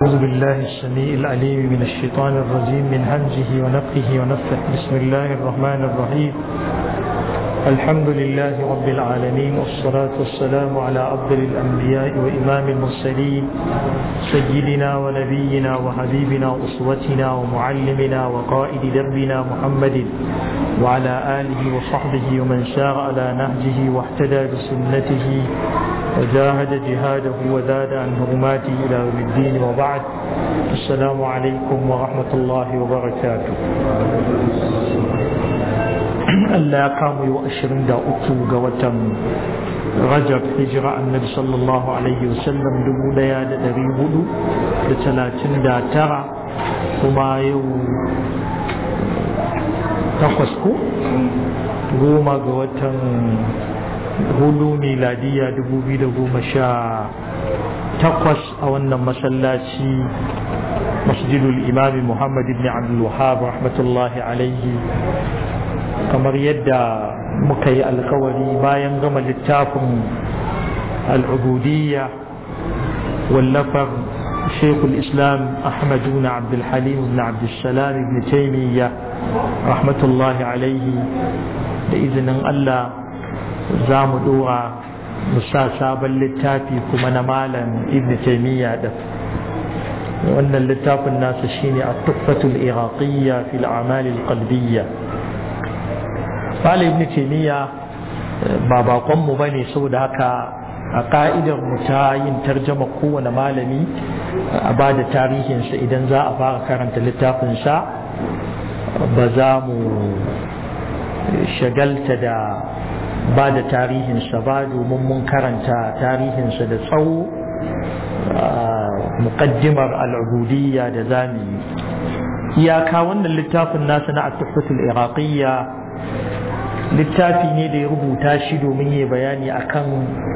أعوذ بالله السميع العليم من الشيطان الرجيم من همزه ونفخه ونفخه بسم الله الرحمن الرحيم الحمد لله رب العالمين والصلاة والسلام على أفضل الأنبياء وإمام المرسلين سيدنا ونبينا وحبيبنا وأسوتنا ومعلمنا وقائد دربنا محمد وعلى آله وصحبه ومن سار على نهجه واهتدى بسنته وجاهد جهاده وزاد عن هرماته إلى يوم الدين وبعد السلام عليكم ورحمة الله وبركاته Allah ya kama yau ashirin da uku ga watan Rajab hijira annabi sallallahu alaihi wasallam dubu daya da dari hudu da talatin da tara kuma yau takwas ko goma ga watan hudu miladiya dubu biyu da goma sha takwas a wannan masallaci masjidul imami muhammad ibn abdul wahab rahmatullahi alaihi kamar yadda muka yi alkawari bayan gama littafin al'ubudiyya wallafar shekul islam ahmadu na abdulhalim ibn abdulsalam ibn taimiyya rahmatullahi alaihi da izinin allah za mu dora musa sabon littafi kuma na malam ibn taimiyya da wannan littafin nasa shine a tuffatul iraqiyya fil amalil qalbiyya Malam ibn Taymiya ba bakon mu bane saboda haka a ka'idar mu ta yin tarjama kowane malami a ba da tarihinsa idan za a fara karanta littafin sa ba za mu shagalta da ba da tarihinsa ba domin mun karanta tarihinsa da tsawo muqaddimar al'ubudiyya da zamu yi iyaka wannan littafin nasa na at-tuhfatul iraqiyya littafi ne da ya rubuta shi domin ya bayani akan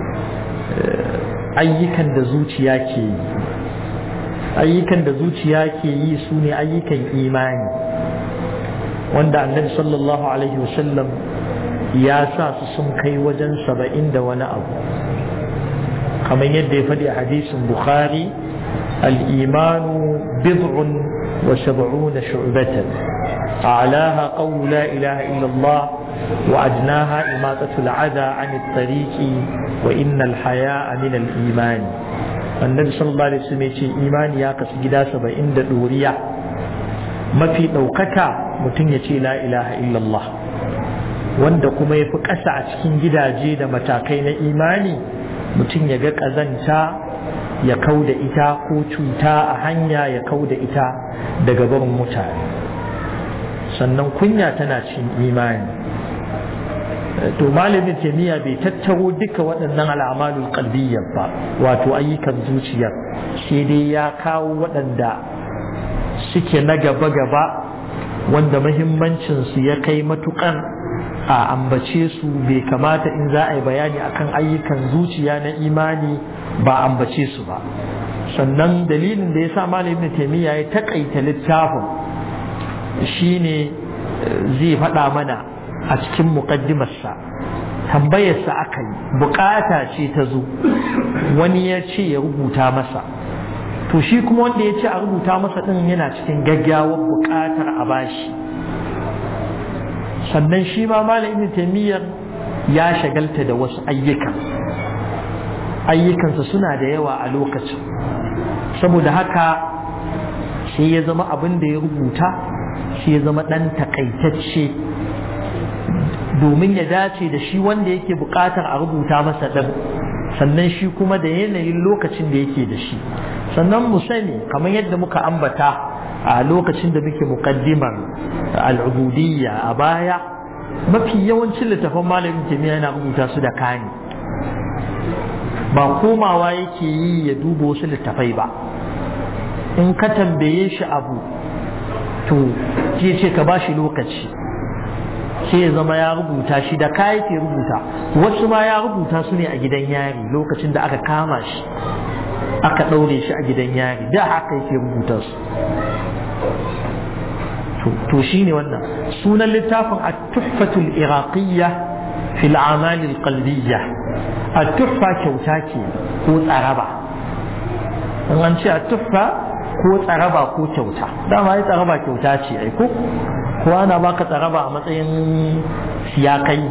ayyukan da zuciya ke yi ayyukan da zuciya ke yi su ne ayyukan imani wanda annabi sallallahu alaihi wasallam ya sa su sun kai wajen saba'in da wani abu kamar yadda ya faɗi a hadisin bukhari al'imanu bid'un wa sab'una shu'batan a'laha qawlu la ilaha illallah وأدناها إماتة العذى عن الطريق وإن الحياء من الإيمان النبي صلى الله عليه وسلم يقول إيمان يا قس جدا سبعين دورية ما في ɗaukaka mutum ya ce la ilaha illallah wanda kuma ya fi ƙasa a cikin gidaje da matakai na imani mutum ya ga ƙazanta ya kau da ita ko cuta a hanya ya kau da ita daga barin mutane sannan kunya tana cin imani to malamin taimiyya bai tattaro duka waɗannan al'amalul qalbiyyar ba wato ayyukan zuciya sai dai ya kawo waɗanda suke na gaba-gaba wanda mahimmancinsu ya kai matuƙar a ambace su bai kamata in za a yi bayani akan ayyukan zuciya na imani ba ambace su ba sannan dalilin da ya sa malamin taimiyya ya taƙaita littafin shine zai faɗa mana a cikin muƙaddimarsa tambayarsa aka yi bukata ce ta zo wani ya ce ya rubuta masa to shi kuma wanda ya ce a rubuta masa ɗin yana cikin gaggawar bukatar a bashi sannan shi ma malam taimiyyar ya shagalta da wasu ayyukan ayyukansa suna da yawa a lokacin saboda haka sai ya zama abin da ya rubuta shi ya zama ɗan takaitacce domin ya dace da shi wanda yake buƙatar a rubuta masa ɗan sannan shi kuma da yanayin lokacin da yake da shi sannan mu sani kamar yadda muka ambata a lokacin da muke muƙaddimar al'ubudiyya a baya mafi yawancin littafan malamin kimiyya yana rubuta su da kani ba komawa yake yi ya duba wasu littafai ba in ka tambaye shi abu to ke ce ka ba shi lokaci sai ya zama ya rubuta shi da ka yake rubuta wasu ma ya rubuta su ne a gidan yari lokacin da aka kama shi aka ɗaure shi a gidan yari da haka yake rubuta su to shi ne wannan sunan littafin a tuhfatul iraqiyya fil amalil qalbiyya a tuhfa kyauta ke ko tsaraba in an ce a tuhfa ko tsaraba ko kyauta dama ya tsaraba kyauta ce ai ko ko ana baka tsaraba a matsayin siyakai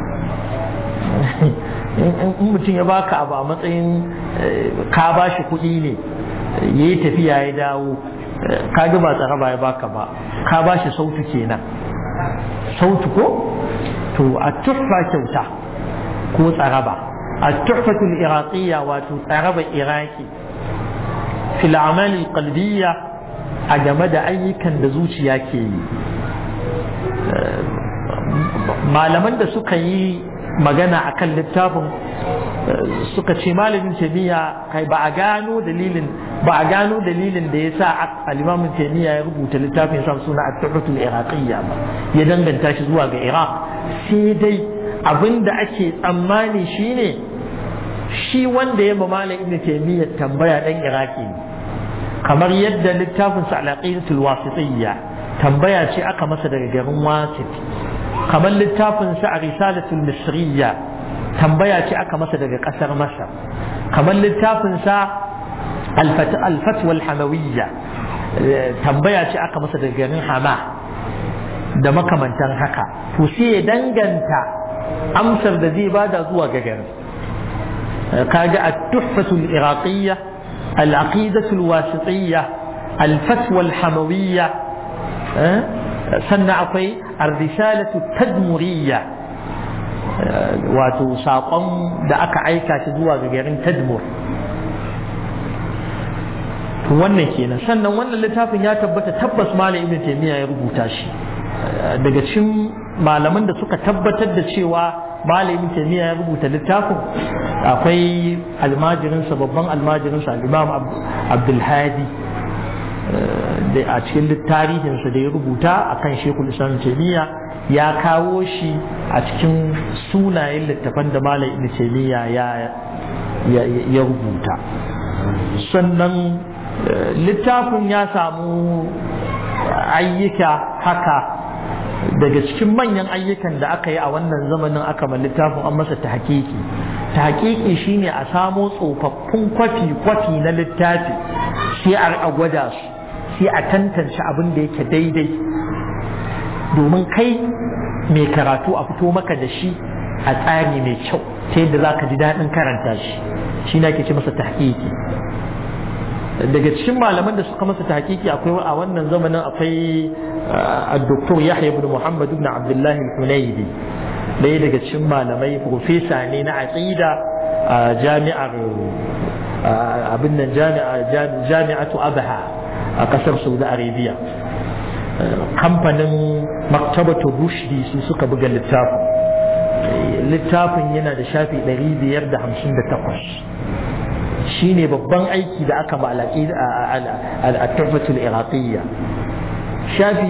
in mutum ya baka abu a matsayin ka ba shi kuɗi ne ya yi tafiya ya dawo ka ga ba tsaraba ya baka ba ka ba shi sautu kenan sautu ko to a tuffa kyauta ko tsaraba a tuffatul iraqiyya wato tsaraba iraki fil amali qalbiyya a game da ayyukan da zuciya ke yi malaman da suka yi magana akan littafin suka ce malamin taimiyya kai ba a gano dalilin ba a gano dalilin da ya sa alimamin taimiyya ya rubuta littafin sa suna at-tuhfatul iraqiyya ba ya danganta shi zuwa ga iraq sai dai abinda ake tsammani shine shi wanda ya ma malam ibn taimiyya tambaya dan iraki ne kamar yadda littafin sa al-aqidatul wasitiyya tambaya ce aka masa daga garin wasit kamar littafin sa a risalatul misriyya tambaya ce aka masa daga kasar masar kamar littafin sa al-fatwa al-hamawiyya tambaya ce aka masa daga garin hama da makamantan haka to sai ya danganta amsar da zai bada zuwa ga garin kaga at-tuhfatul iraqiyya al-aqidatul wasitiyya al-fatwa al-hamawiyya sannan akwai ar-risalatu tadmuriyya wato saƙon da aka aika shi zuwa ga garin tadmur to wannan kenan sannan wannan littafin ya tabbata tabbas malam ibn taymiya ya rubuta shi daga cikin malaman da suka tabbatar da cewa malam ibn taymiya ya rubuta littafin akwai almajirinsa babban almajirinsa al-imam abdul hadi da a cikin tarihinsa da ya rubuta akan shekul islam taymiya ya kawo shi a cikin sunayen littafan da malam ibn taymiya ya rubuta sannan littafin ya samu ayyuka haka daga cikin manyan ayyukan da aka yi a wannan zamanin aka ma littafin an masa ta hakiki ta hakiki shine a samo tsofaffin kwafi-kwafi na littafi sai a gwada su sai a tantance abin da yake daidai domin kai mai karatu a fito maka da shi a tsari mai kyau ta yadda za ka ji daɗin karanta shi shi na ke ce masa tahqiqi daga cikin malaman da suka masa tahqiqi akwai a wannan zamanin akwai الدكتور يحيى بن محمد بن عبد الله الحنيدي ɗaya daga cikin malamai profesa ne na aqida a jami'ar abin nan jami'atu abaha a ƙasar saudi arabia kamfanin maktabatu rushdi su suka buga littafin littafin yana da shafi 558 shine babban aiki da aka ba al-tuhfatul iraqiyya shafi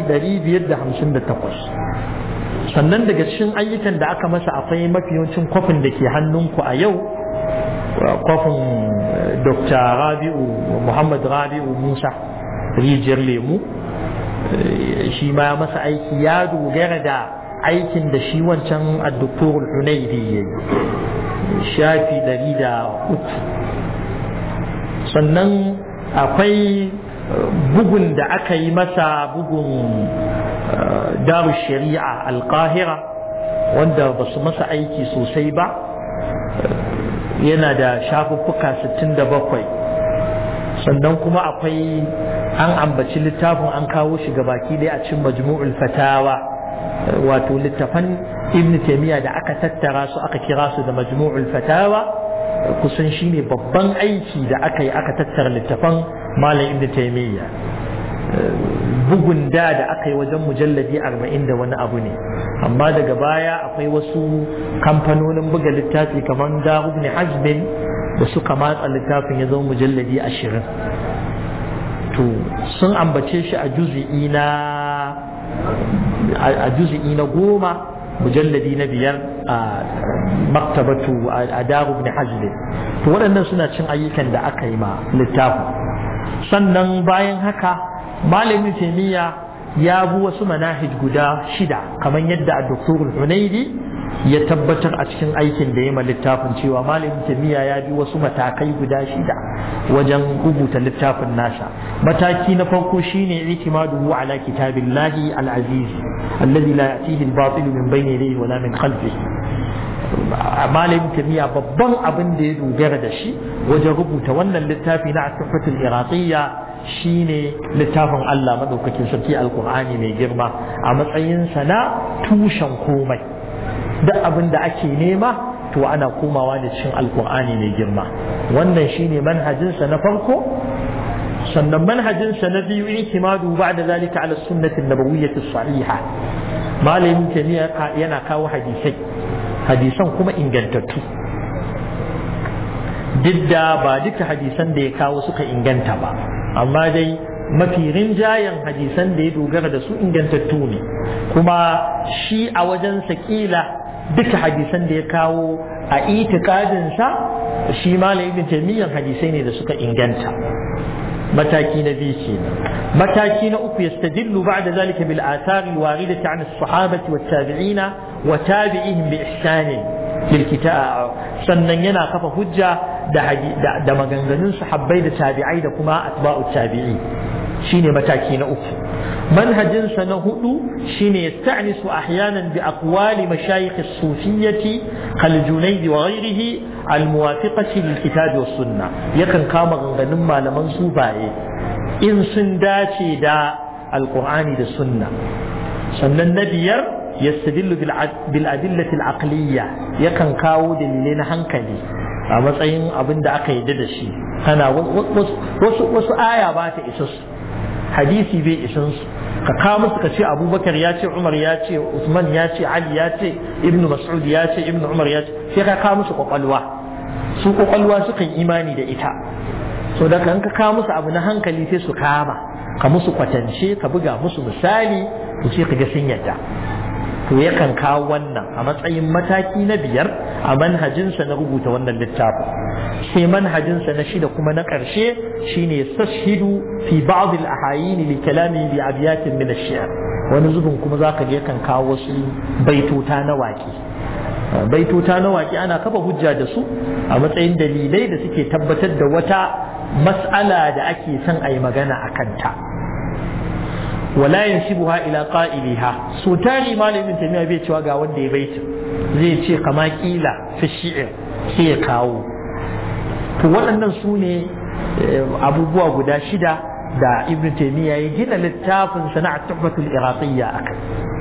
558 sannan daga cikin ayyukan da aka masa akwai mafi yawancin kwafin da ke hannunku a yau kwafin dr rabi'u muhammad rabi'u musa rijiyar lemu shi ma masa aiki ya dogara da aikin da shi wancan addoktor hunaidi ya yi shafi ɗari da uku sannan akwai bugun da aka yi masa bugun daru shari'a alkahira wanda ba su masa aiki sosai ba yana da shafuffuka 67 sannan kuma akwai an ambaci littafin an kawo shi baki dai a cikin majmu'ul fatawa wato littafan ibn taymiya da aka tattara su aka kira su da majmu'ul fatawa kusan shine babban aiki da aka yi aka tattara littafan malam ibn taymiya bugun da da aka yi wajen mujalladi arba'in da wani abu ne amma daga baya akwai wasu kamfanonin buga littafi kamar daru ibn hazbin da suka matsa littafin ya zama mujalladi ashirin to sun ambace shi a juzi'i na a juzi'i na goma mujalladi na biyar a maktabatu a daru ibn hazbin to waɗannan suna cin ayyukan da aka yi ma littafin sannan bayan haka malamin taimiyya ya bi wasu manahij guda shida kamar yadda a doktorul hunaidi ya tabbatar a cikin aikin da ya ma littafin cewa malamin tamiya ya bi wasu matakai guda shida wajen rubuta littafin nasa mataki na farko shine itimaduhu ala kitabillahi al-aziz alladhi la ya'tihi al-batil min bayni yadayhi wala min khalfihi malamin tamiya babban abin da ya dogara da shi wajen rubuta wannan littafi na asifatul iraqiyya shine littafin Allah madaukakin sarki alkur'ani mai girma a matsayinsa na tushen komai duk abin da ake nema to ana komawa da cikin alkur'ani mai girma wannan shine manhajinsa na farko sannan manhajinsa na biyu ikimadu ba'da zalika ala sunnati nabawiyyati sahiha malamin tamiya yana kawo hadisai hadisan kuma ingantattu duk da ba duka hadisan da ya kawo suka inganta ba amma dai mafi rinjayen hadisan da ya dogara da su ingantattu ne kuma shi a wajen kila duka hadisan da ya kawo a itikadinsa shi malam ibn taymiyyah hadisai ne da suka inganta mataki na biyu kenan mataki na uku yastadillu ba'da zalika bil athari al waridati an as-sahabati wat tabi'ina wa tabi'ihim bi ihsanin lil kitab sannan yana kafa hujja da da maganganun sahabbai da tabi'ai da kuma atba'u tabi'i shine mataki na uku manhajinsa na hudu shine yasta'nisu ahyanan bi aqwali mashayikh as-sufiyyati kal junayd wa ghayrihi al-muwafiqati lil kitab was sunnah yakan kama ganganun malaman sufaye in sun dace da alqur'ani da sunna sannan na biyar yastadillu bil adillati al-aqliyya yakan kawo dalilai na hankali a matsayin abin da aka yarda da shi kana wasu aya ba ta isa su hadisi bai isan su ka kawo musu ka ce abubakar ya ce umar ya ce usman ya ce ali ya ce ibnu mas'ud ya ce ibnu umar ya ce sai ka kawo musu kwakwalwa su kwakwalwa sukan imani da ita so da kan ka kawo musu abu na hankali sai su kama ka musu kwatance ka buga musu misali to sai ka ga sun yadda to yakan kawo wannan a matsayin mataki na biyar a manhajinsa na rubuta wannan littafin sai manhajinsa na shida kuma na ƙarshe shine sashidu fi ba'd al-ahayin li kalami bi abyatin min ash-shi'r wani zubin kuma zaka je kan kawo wasu baitota na waƙi baitota na waƙi ana kafa hujja da su a matsayin dalilai da suke tabbatar da wata mas'ala da ake son a yi magana a kanta wala yansibuha ila qa'iliha so tari malamin tamiya bai cewa ga wanda ya baita zai ce kama kila fi shi'ir sai ya kawo to waɗannan su ne abubuwa guda shida da ibn taymiya ya gina littafin sana'at tuhfatul iraqiyya akai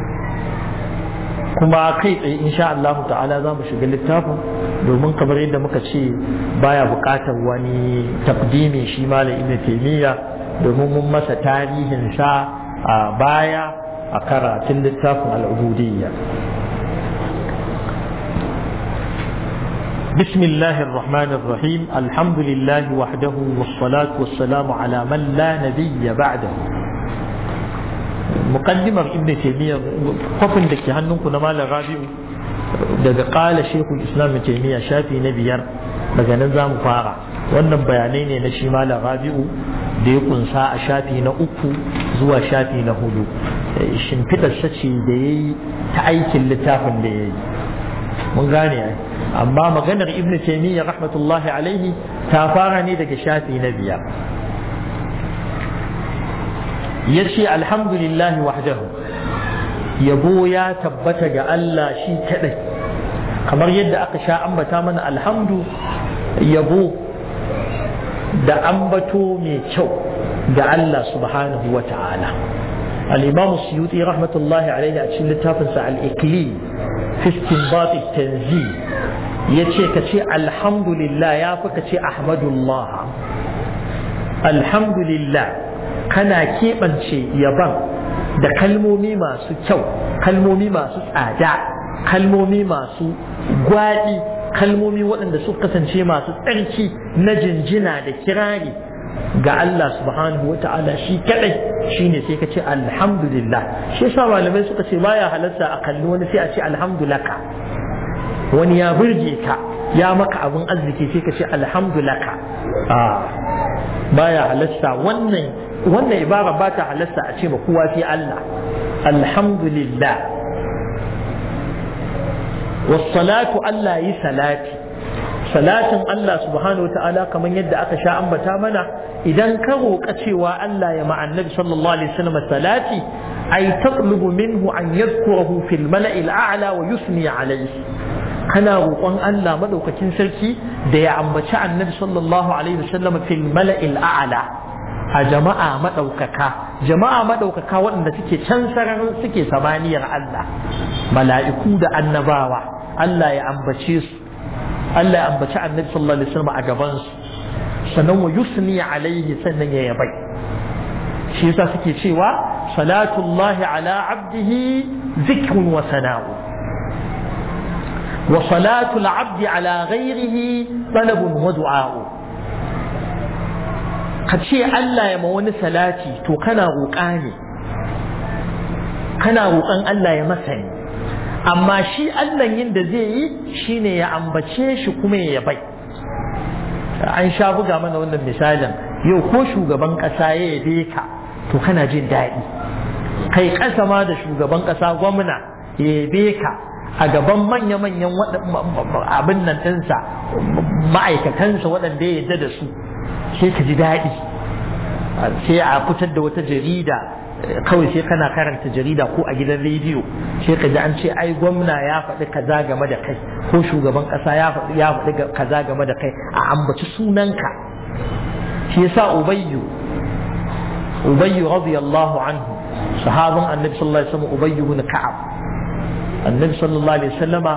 kuma kai tsaye insha Allah ta'ala za mu shiga littafin domin kamar yadda muka ce baya buƙatar wani takdimi shi malam ibn taymiya domin mun masa tarihin sa a baya a karatun littafin al'ubudiyya بسم الله الرحمن الرحيم الحمد لله وحده والصلاة والسلام على من لا نبي بعده مقدمة ابن تيمية قفن دكي هنونكو نمال غابئ daga ƙala shekul islam taimiyya shafi na biyar daga nan za mu fara wannan bayanai ne na shi malam rabi'u da ya kunsa a shafi na uku zuwa shafi na hudu shimfiɗarsa ce da ya yi ta aikin littafin da ya yi mun gane ai amma maganar ibn taimiyya rahmatullahi alaihi ta fara ne daga shafi na biyar ya ce alhamdulillahi wahdahu yabo ya tabbata ga Allah shi kadai kamar yadda aka sha ambata mana alhamdu yabo da ambato mai kyau ga Allah subhanahu wa ta'ala al-imam suyuti rahmatullahi alaihi a cikin littafinsa al-ikli fi istinbat at-tanzil yace ka ce alhamdulillah ya fi ka ce ahmadullah alhamdulillah kana keɓance yaban da kalmomi masu kyau kalmomi masu tsada kalmomi masu gwaɗi kalmomi waɗanda su kasance masu tsarki na jinjina da kirari ga Allah subhanahu wa ta'ala shi kadai shine sai ka ce alhamdulillah shi yasa malamai suka ce baya halarta a kalli wani sai a ce alhamdulaka wani ya burge ka ya maka abin arziki sai ka ce alhamdulaka a baya halarta wannan wannan ibara ba ta halarta a ce ma kowa sai Allah alhamdulillah wassalatu Allah yi salati salatin Allah subhanahu ta'ala kamar yadda aka sha ambata mana idan ka roƙa cewa Allah ya ma annabi sallallahu alaihi wasallam salati ay taqlubu minhu an yadhkurahu fil mala'il a'la wa yusni alayhi kana roƙon Allah madaukakin sarki da ya ambaci annabi sallallahu alaihi wasallam fil mala'il a'la a jama'a madaukaka jama'a madaukaka waɗanda suke can sararin suke samaniyar Allah mala'iku da annabawa Allah ya ambace su Allah ya ambaci annabi sallallahu alaihi wasallam a gaban su sannan wa yusni alaihi sannan ya yabai shi yasa suke cewa salatullahi ala abdihi zikrun wa sana'u wa salatul abdi ala ghairihi talabun wa du'a'u ka ce Allah ya ma wani salati to kana roƙa ne kana roƙon Allah ya masa ne amma shi Allah yin da zai yi shine ya ambace shi kuma ya bai an sha buga mana wannan misalin yau ko shugaban ƙasa ya yabe ka to kana jin daɗi kai ƙasa ma da shugaban ƙasa gwamna ya yabe ka a gaban manya-manyan abin nan ɗinsa ma'aikatansa waɗanda ya yarda da su sai ka ji daɗi sai a fitar da wata jarida kawai sai kana karanta jarida ko a gidan rediyo sai ka ji an ce ai gwamna ya faɗi kaza game da kai ko shugaban ƙasa ya faɗi ya faɗi kaza game da kai a ambaci sunanka shi yasa ubayyu ubayyu radiyallahu anhu sahabin annabi sallallahu alaihi wasallam ubayyu ibn ka'ab annabi sallallahu alaihi wasallama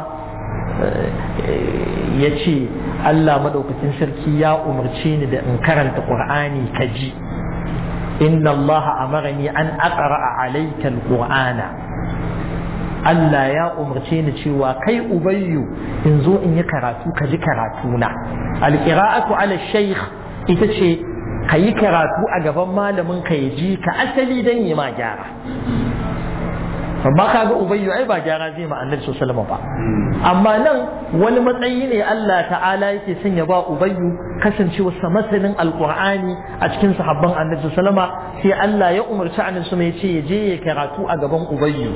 ya ce Allah madaukakin sarki ya umarce ni da in karanta qur'ani ka ji inna Allah amarani an aqra alayka alqur'ana Allah ya umarce ni cewa kai ubayyu in zo in yi karatu ka ji karatu na alqira'atu ala shaykh ita ce ka yi karatu a gaban malamin ka ya ji ka asali dan yi ma gyara amma kaga ubayyu ai ba gyara zai ma annabi sallallahu ba amma nan wani matsayi ne Allah ta'ala yake son ya ba ubayyu kasancewa sa masanin alqur'ani a cikin sahabban annabi sallallahu sai Allah ya umarci annabi sallallahu ya ce ya je ya karatu a gaban ubayyu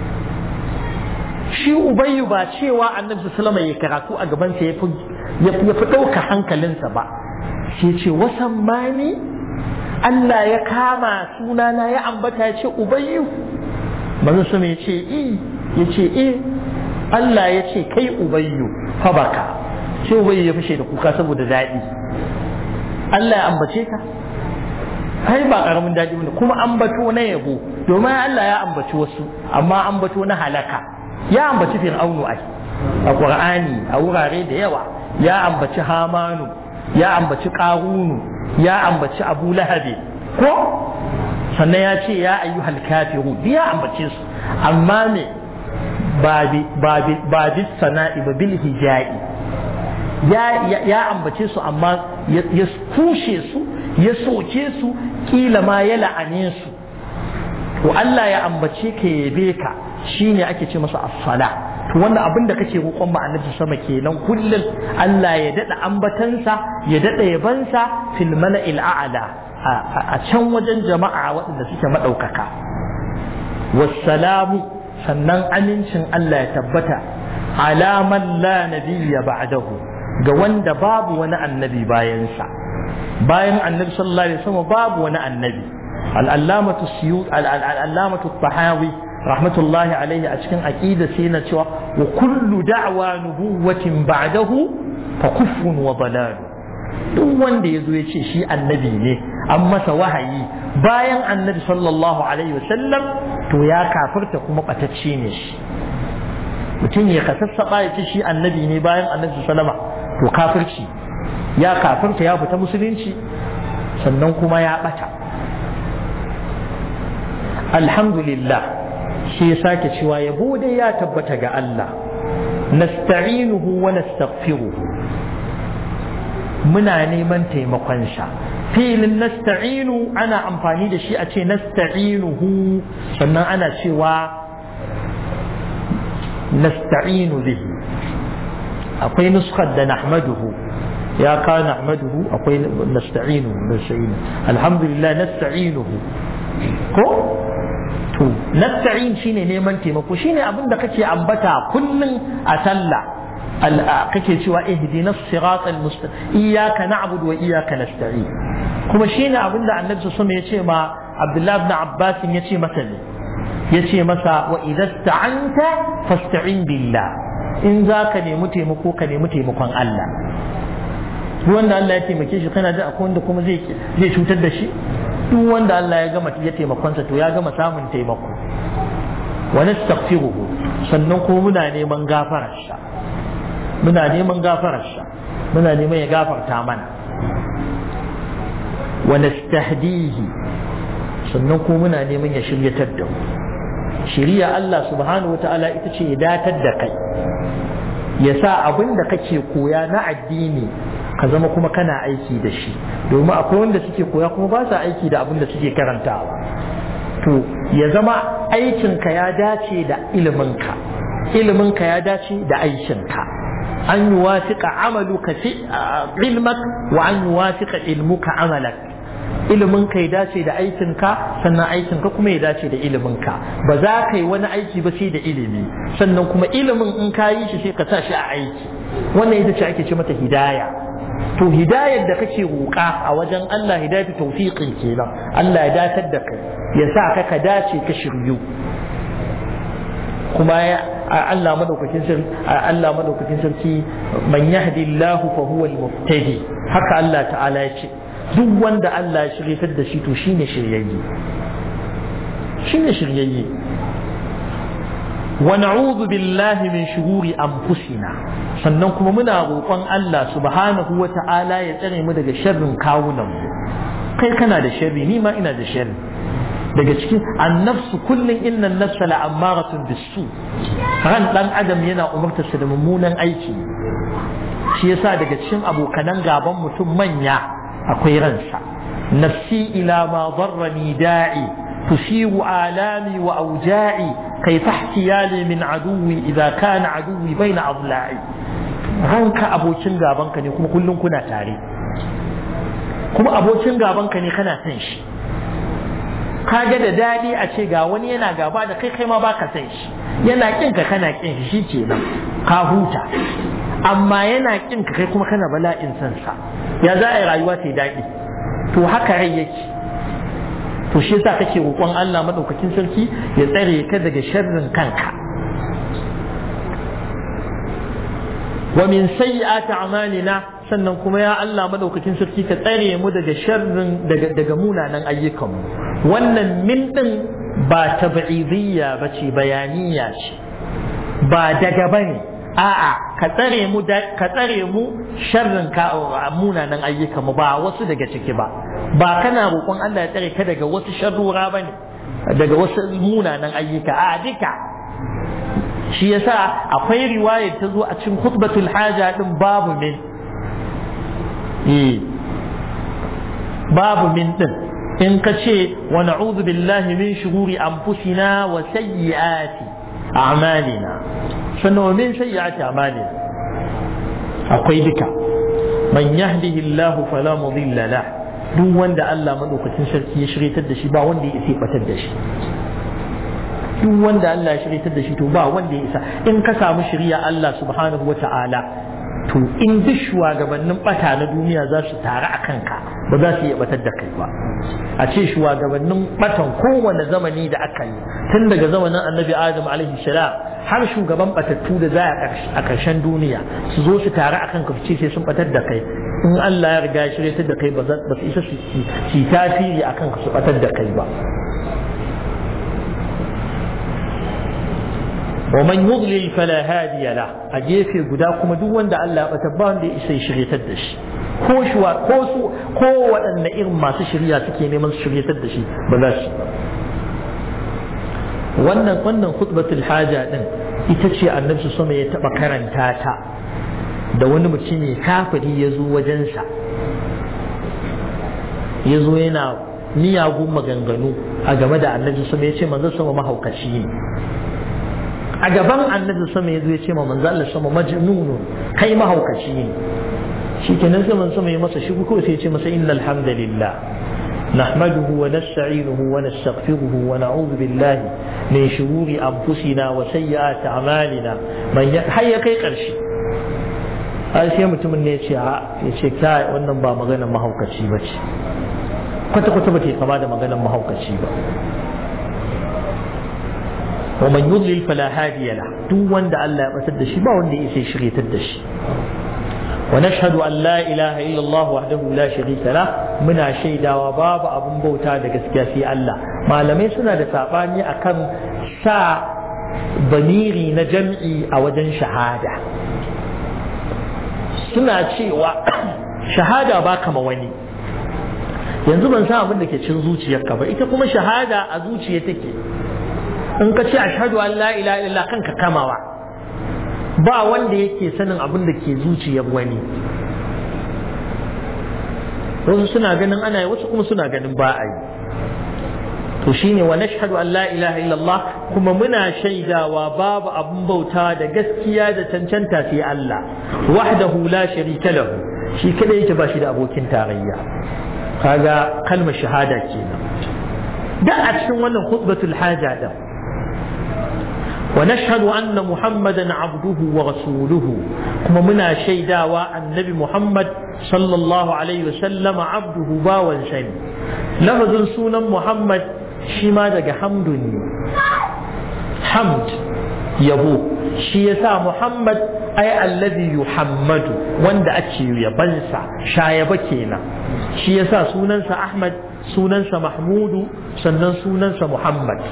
shi ubayyu ba cewa annabi sallallahu ya karatu a gaban sa ya fi ɗauka hankalinsa ba sai ce wasan mani Allah ya kama sunana ya ambata ya ce ubayyu manzo sama ya ce i ya ce i Allah ya ce kai ubayyu fa baka sai ubayyu ya fashe da kuka saboda daɗi Allah ya ambace ka kai ba karamin daɗi bane kuma ambato na yabo domin Allah ya ambaci wasu amma ambato na halaka ya ambaci fir'aunu ai a qur'ani a wurare da yawa ya ambaci hamanu ya ambaci qarunu ya ambaci abu lahabi ko sannan ya ce ya ayyuhal kafiru ya ambace su amma ne ba bi sana'i ba bil hijai ya ambace su amma ya kushe su ya soke su kila ma ya la'ane su to Allah ya ambace ka yabe ka shine ake ce masa as-sala to wannan abin da kake roƙon ba annabi sama kenan kullum Allah ya dada ambatansa ya dada yabansa fil mala'il a'la a can wajen jama'a waɗanda suke maɗaukaka wassalamu sannan amincin Allah ya tabbata alaman la nabiyya ba'dahu ga wanda babu wani annabi bayansa bayan annabi sallallahu alaihi wasallam babu wani annabi al-allamatu siyut al-allamatu tahawi rahmatullahi alaihi a cikin aqida sai na cewa wa kullu da'wa nubuwatin ba'dahu fa kufrun wa dalal duk wanda ya zo ya ce shi annabi ne an masa wahayi bayan annabi sallallahu alaihi wasallam to ya kafirta kuma batacce ne shi mutum ya kasassaba ya ce shi annabi ne bayan annabi sallama to kafirci ya kafirta ya fita musulunci sannan kuma ya bata alhamdulillah shi ya sake cewa yabo dai ya tabbata ga Allah nasta'inuhu wa nastaghfiruhu muna neman taimakonsa filin nasta'inu ana amfani da shi a ce nasta'inuhu sannan ana cewa nasta'inu bihi akwai nuskar da nahmaduhu ya ka nahmaduhu akwai nasta'inuhu nasta'inu alhamdulillah nasta'inuhu ko to to nasta'in shine neman taimako shine abin da kake ambata kullun a sallah kake cewa ihdinas siratal mustaqim iyyaka na'budu wa iyyaka nasta'in kuma shine abin da annabi sallallahu alaihi wasallam ya ce ma Abdullah ibn Abbas ya ce masa ne ya ce masa wa idza sta'anta fasta'in billah in za ka nemi taimako ka nemi taimakon Allah duk wanda Allah ya taimake shi kana da akwai wanda kuma zai zai cutar da shi duk wanda Allah ya gama ya taimakonsa to ya gama samun taimako wa nastaghfiruhu sannan kuma muna neman gafarar sa muna neman gafarar sa muna neman ya gafarta mana wa nastahdihi sannan kuma muna neman ya shiryatar da mu shiriya Allah subhanahu wataala ita ce ya datar da kai ya sa abin da kake koya na addini ka zama kuma kana aiki da shi domin akwai wanda suke koya kuma ba sa aiki da abin da suke karantawa to ya zama aikinka ya dace da iliminka iliminka ya dace da aikinka an yi wasiƙa amaluka fi ilmak wa an yi wasiƙa ilmuka amalak iliminka ya dace da aikinka sannan aikinka kuma ya dace da iliminka ba za ka yi wani aiki ba sai da ilimi sannan kuma ilimin in ka yi shi sai ka sa shi a aiki wannan ita ce ake ce mata hidaya to hidayar da kake roƙa a wajen Allah hidayatu tawfiqin kenan Allah ya datar da kai ya sa ka ka dace ka shiryu kuma ya Allah madaukakin sarki Allah madaukakin sarki man yahdillahu fa huwa al-muhtadi haka Allah ta'ala ya ce duk wanda Allah ya shiryatar da shi to shine shiryayye shine shiryayye wa na'udhu billahi min shururi anfusina sannan kuma muna roƙon Allah subhanahu wa ta'ala ya tsare mu daga sharrin kawunan mu kai kana da sharri ni ma ina da sharri daga cikin annafsu kullun inna nafsa la'ammaratun bisu ran dan adam yana umartarsa da mummunan aiki shi yasa daga cikin abokanan gaban mutum manya akwai ransa nafsi ila ma darrani da'i tusiru alami wa auja'i kai tahtiyali min aduwi idza kana aduwi baina adla'i ranka abokin gabanka ne kuma kullum kuna tare kuma abokin gabanka ne kana san shi kaga da daɗi a ce ga wani yana gaba da kai kai ma baka san shi yana kin ka kana kin shi kenan ka huta amma yana kin ka kai kuma kana bala'in san sa ya za a yi rayuwa ta daɗi to haka rai yake to shi yasa kake roƙon Allah madaukakin sarki ya tsare ka daga sharrin kanka wa min sayyi'ati a'malina sannan kuma ya Allah madaukakin sarki ka tsare mu daga sharrin daga daga munanan ayyukanmu wannan min din ba tab'idiyya bace bayaniya ce ba daga bane a'a ka tsare mu ka tsare mu sharrin ka munanan ayyukanmu ba wasu daga ciki ba ba kana roƙon Allah ya tsare ka daga wasu sharrura bane daga wasu munanan ayyuka a duka shi yasa akwai riwaya ta zo a cikin khutbatul haja din babu min babu min din in ka ce wa na'udhu billahi min shururi anfusina wa sayyiati a'malina sannan wa min sayyiati a'malina akwai duka man yahdihillahu fala mudilla lah duk wanda Allah madaukakin sarki ya shiryatar da shi ba wanda ya isa batar da shi duk wanda Allah ya shiryatar da shi to ba wanda ya isa in ka samu shirya Allah subhanahu wa ta'ala to in duk shugabannin bata na duniya za su taru a kanka ba za su iya batar da kai ba a ce shugabannin batan kowane zamani da aka yi tun daga zamanin annabi adam alaihi salam har shugaban batattu da za a ƙarshen duniya su zo su taru a kanka su ce sai sun batar da kai in Allah ya riga ya shiryatar da kai ba su isa su yi tasiri a kanka su batar da kai ba ومن يضلل فلا هادي له أجيفي قدا كما دو وند الله بتبان دي إسي شريت الدش ko shuwa ko su ko waɗanne irin masu shirya suke neman su shiryatar da shi ba za su wannan wannan khutbatul haja din ita ce annabi sama ya taɓa karanta ta da wani mutum ne kafiri ya zo wajensa ya zo yana miyagun maganganu a game da annabi sama ya ce manzo sama mahaukaci ne a gaban annabi sama ya zo ya ce ma manzo Allah sama majnunun kai mahaukaci ne shi kenan sai manzo sama ya masa shi ko sai ya ce masa innal hamdalillah نحمده ونستعينه ونستغفره ونعوذ بالله من شرور أنفسنا وسيئات أعمالنا من حي كي قرشي har sai mutumin ne ya ce kai wannan ba maganar mahaukaci ba ce kwata-kwata ba ta kama da maganar mahaukaci ba wa man yudlil fala hadiya la duk wanda Allah ya batar da shi ba wanda ya sai shiryatar da shi wa nashhadu an la ilaha illa Allah wahdahu la sharika la muna shaidawa babu abun bauta da gaskiya sai Allah malamai suna da sabani akan sa bamiri na jam'i a wajen shahada suna cewa shahada ba kama wani yanzu ban san abin da ke cin zuciyarka ba ita kuma shahada a zuciya take in ka ce ashhadu an la ilaha illallah kanka kamawa ba wanda yake sanin abin da ke zuciyar wani wasu suna ganin ana yi wasu kuma suna ganin ba a yi to shine wa nashhadu an la ilaha illallah kuma muna shaidawa babu abun bauta da gaskiya da cancanta sai Allah wahdahu la sharika lahu shi kada yake ba shi da abokin tarayya kaga kalmar shahada kenan da a cikin wannan khutbatul haja da wa nashhadu anna muhammadan abduhu wa rasuluhu kuma muna shaidawa annabi muhammad sallallahu alaihi wasallam abduhu bawan sani lafazin sunan muhammad shi ma daga hamdu ne hamd yabo shi yasa muhammad ai allazi yuhammadu wanda ake yabansa shayaba kenan shi yasa sunansa ahmad sunansa mahmudu sannan sunansa muhammad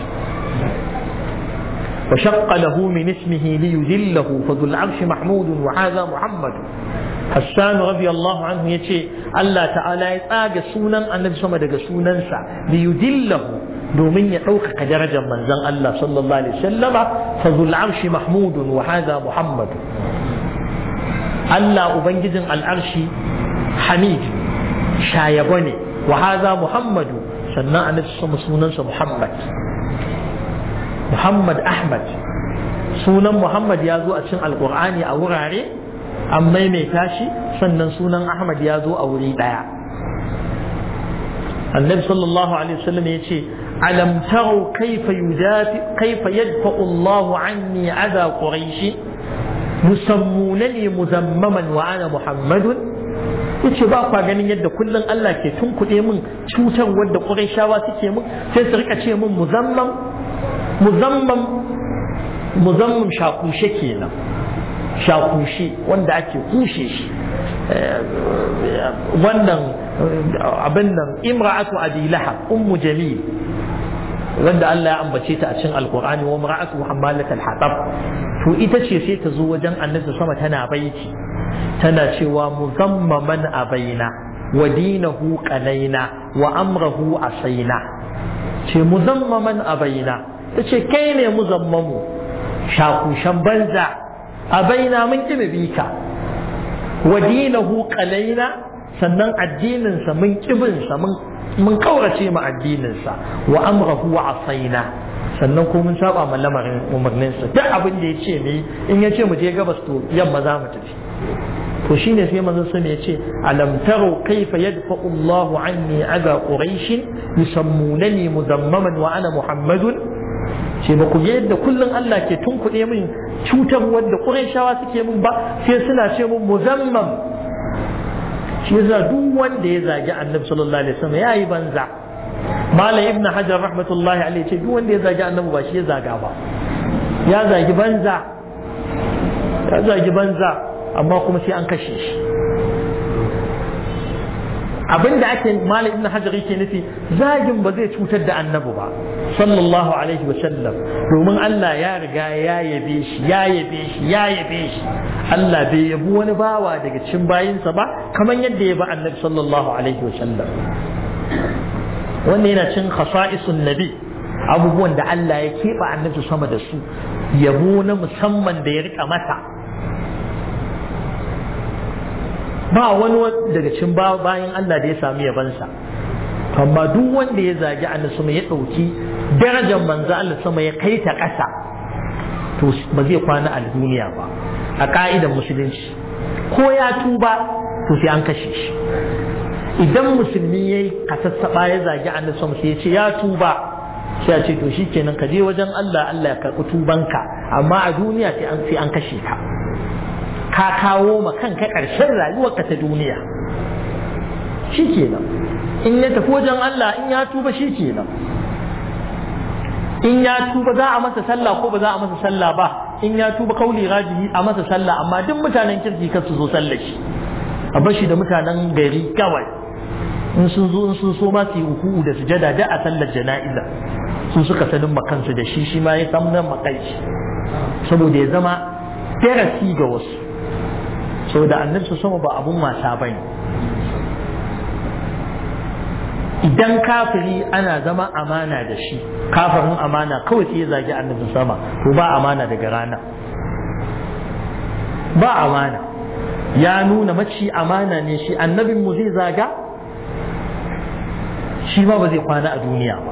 وشق له من اسمه ليذله فذو العرش محمود وهذا محمد حسان رضي الله عنه يتي الله تعالى يتاج سونا النبي صلى الله عليه وسلم ليذله domin ya ɗaukaka darajar manzon Allah sallallahu alaihi wasallam fa zul arshi mahmudun wa hadha muhammad Allah ubangijin al'arshi hamid shayabo ne wa hadha muhammadu sannan annabi sama sunansa muhammad muhammad ahmad sunan muhammad ya zo a cikin alqur'ani a wurare an maimaita shi sannan sunan ahmad ya zo a wuri ɗaya annabi sallallahu alaihi wasallam ya ce ألم تروا كيف يدافع كيف يدفع الله عني أذى قريش يسمونني مذمما وأنا محمد yace ba kwa ganin yadda kullum Allah ke tunkuɗe min cutar wadda ƙurayshawa suke min sai su rika ce min muzamman muzamman muzamman shakushe kenan shakushe wanda ake kushe shi wannan abin nan imra'atu abi lahab ummu jamil wanda Allah ya ambace ta a cikin alkur'ani wa mar'atu hammalat al-hatab to ita ce sai ta zo wajen annabi sama tana baiti tana cewa muzammaman abaina wa dinahu qalaina wa amrahu asaina ce muzammaman abaina ta ce kai ne muzammamu shakushan banza abaina mun ki bika wa dinahu qalaina sannan addininsa mun kibinsa mun mun kaurace ma addininsa wa amrahu wa asaina sannan ko mun saba ma lamarin umarninsa duk abin da ya ce ne in ya ce mu je gabas to yamma za mu tafi to shine sai manzon sa ya ce alam taru kaifa yadfa'u Allahu anni aga quraish yusammunani mudammaman wa ana muhammadun ce ba ku ga yadda kullum Allah ke tunkuɗe min cutar wadda qurayshawa suke min ba sai suna ce min muzammam shi yasa duk wanda ya zagi annabi sallallahu alaihi wasallam yayi banza malam ibn hajar rahmatullahi alaihi ce duk wanda ya zagi annabi ba shi ya zaga ba ya zagi banza ya zagi banza amma kuma sai an kashe shi abinda ake malam ibn hajar yake nufi zagin ba zai cutar da annabi ba sallallahu alaihi wasallam domin Allah ya riga ya yabe shi ya yabe shi ya yabe shi Allah bai yabi wani bawa daga cikin bayinsa ba kamar yadda ya ba annabi sallallahu alaihi wasallam wannan yana cin khasa'isun nabi abubuwan da Allah ya keɓe annabi sama da su yabo na musamman da ya rika masa ba wani daga cikin bayan Allah da ya sami yabansa amma duk wanda ya zagi annabi sama ya ɗauki darajar manzo Allah sama ya kai ta ƙasa to ba zai kwana a duniya ba a ka'idar musulunci ko ya tuba to sai an kashe shi idan musulmi yayi kasassaba ya zagi annabi sama sai ya ce ya tuba sai ya ce to shikenan ka je wajen Allah Allah ya karɓi tubanka amma a duniya sai an sai an kashe ka ka kawo ma kanka ƙarshen rayuwarka ta duniya shikenan in ya tafi wajen Allah in ya tuba shikenan in ya tuba za a masa sallah ko ba za a masa sallah ba in ya tuba kauli rajihi a masa sallah amma duk mutanen kirki kar su zo sallah shi a bashi da mutanen gari kawai in sun zo in sun so ma su yi uku da sujada da a sallar jana'iza su suka sanin makansu da shi shi ma ya san nan makaici saboda ya zama darasi ga wasu saboda annabi su sama ba abun wasa bane idan kafiri ana zama amana da shi kafirin amana kawai sai ya zagi annabi sama to ba amana daga rana ba amana ya nuna maci amana ne shi annabin mu zai zaga shi ma ba zai kwana a duniya ba